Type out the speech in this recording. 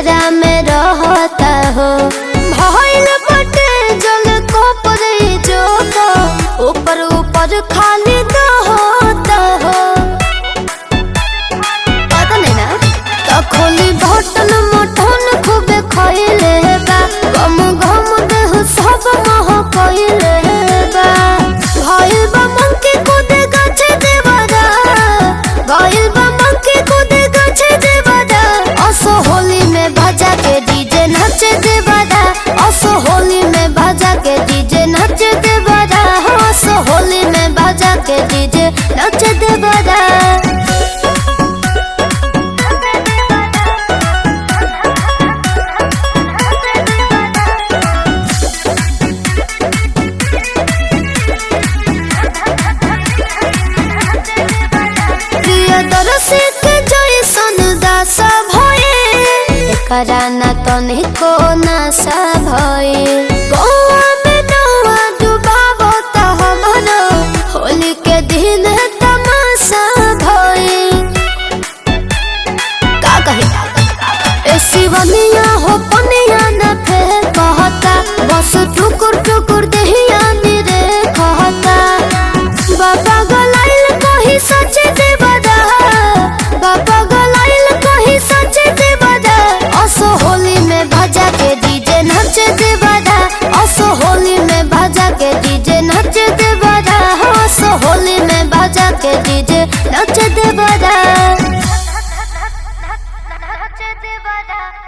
फेरा में रहता हो भइल बटे जल को पर जो तो ऊपर ऊपर खाली तो होता हो पता नहीं ना तो खोली बटन मटन खूबे खइले बा गम गम देह सब मह कइले बा भइल बा मंकी कूदे गाछ देवरा भइल बा मंकी कूदे गाछ देवरा असो होली में भजा के डीजे नच देवरा असो होली में भजा के डीजे नच देवरा असो होली में भजा के डीजे नच देवरा प्रियदर्शी के जैसन दासा भये एकरा न तनिको नासा भये गौआ में नौआ डुबाबो त हमरो होली के दिन तमाशा भये का कहे ए शिवनिया हो पनिया न फेर कहता बस टुकुर टुकुर देहिया निरे कहता बाबा गलाइल कही सच देवदा बाबा गलाइल कही सच देवदा असो होली में भजा के डीजे नच देवदा असो होली में भजा के डीजे नच देवदा असो होली में भजा के डीजे नच देवदा नच देवदा